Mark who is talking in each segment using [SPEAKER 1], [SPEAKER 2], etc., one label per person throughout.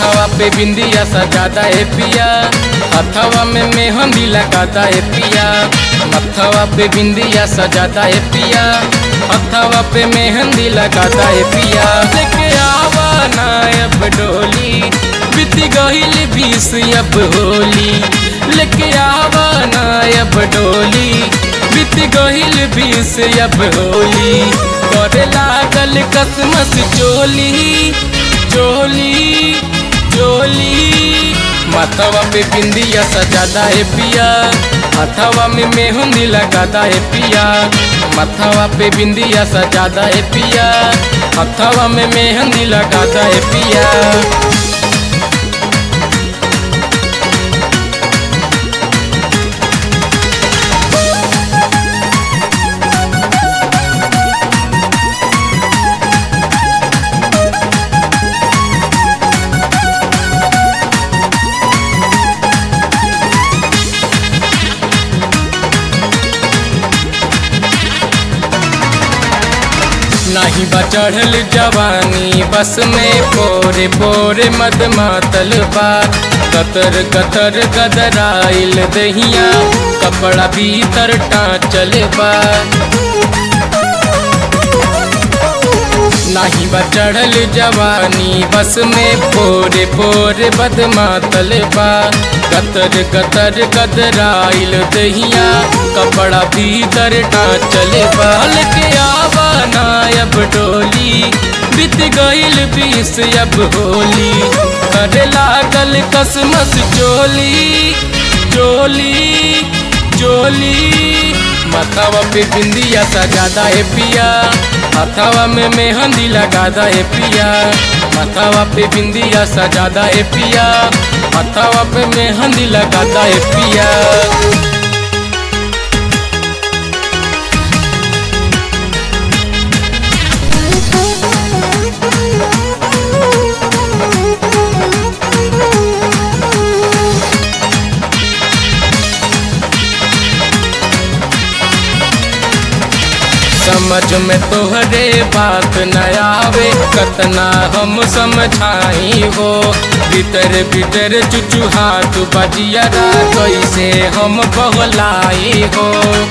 [SPEAKER 1] मथवा पे बिंदिया सजादा है पिया हथवा में मेहंदी लगाता है पिया मथवा पे बिंदिया सजाता है पिया हथवा पे मेहंदी लगाता है पिया लेके आवा ना अब डोली बीत गईल बीस अब होली लेके आवा ना अब डोली बीत गईल बीस अब होली करे लागल कसमस चोली चोली चोली माथवा पे बिंदिया सजादा है पिया हथवा में मेहंदी लगाता है पिया माथवा पे बिंदिया सजादा है पिया हथवा में मेहंदी लगाता है पिया नाही बा चढ़ल जवानी बस में पोरे पोरे मद मातल बा कतर कतर गदराइल दहिया कपड़ा भीतर टाँचल बा नाही बा चढ़ल जवानी बस में पोरे पोरे बद मातल बा कतर कतर गदराइल दहिया कपड़ा भीतर टाँचल बा लेके आवा ना अब डोली बीत गईल बीस अब होली करे लागल कसमस चोली चोली चोली माथावा पे बिंदिया सजादा है पिया हथावा में मेहंदी लगादा है पिया माथावा पे बिंदिया सजादा है पिया हथावा पे मेहंदी लगादा है पिया समझ में तोहरे बात न आवे कतना हम समझाई हो भीतर भीतर चुचू हाथ बजिया कैसे हम बहलाई हो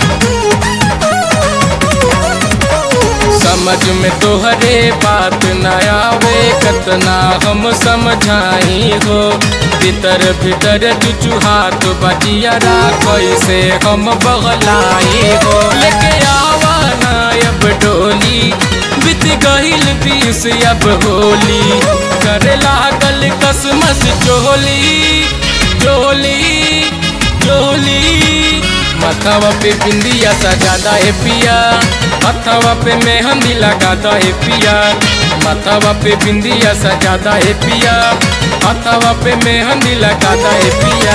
[SPEAKER 1] समझ में तोहरे बात न आवे कतना हम समझाई हो भीतर भीतर चुचू हाथ बजिया कैसे हम बगलाई हो लेके आवा ना अब डोली बीत गईल बीस अब होली करे लागल कसमस चोली चोली चोली माथावा पे बिंदिया सजादा है पिया हथवा पे मेहंदी लगाता है पिया माथावा पे बिंदिया सजादा है पिया हथवा पे मेहंदी लगाता है पिया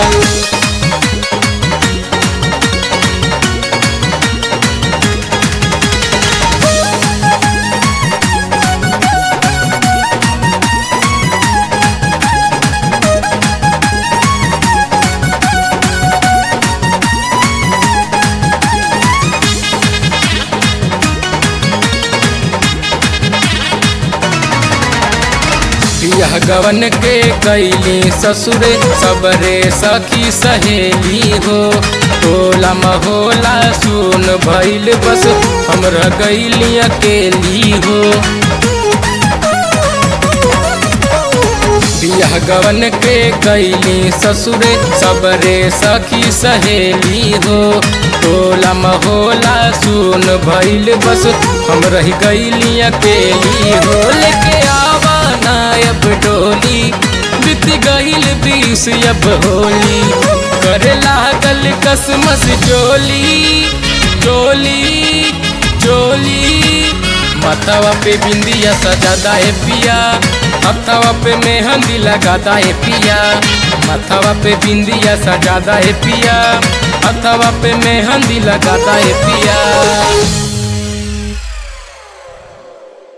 [SPEAKER 1] यह गवन के कैली ससुरे सबरे सखी सहेली हो टोला महोला सुन भैल बस हमरा गैली अकेली हो यह गवन के कैली ससुरे सबरे सखी सहेली हो टोला महोला सुन भैल बस हम रह गैली अकेली हो लेके आवा ना अब डोली बीत गईल बीस अब होली करे लागल कसमस चोली चोली चोली माथावा पे बिंदिया सजादा है पिया हथवा पे मेहंदी लगाता है पिया माथावा पे बिंदिया सजादा है पिया हथवा पे मेहंदी लगाता है पिया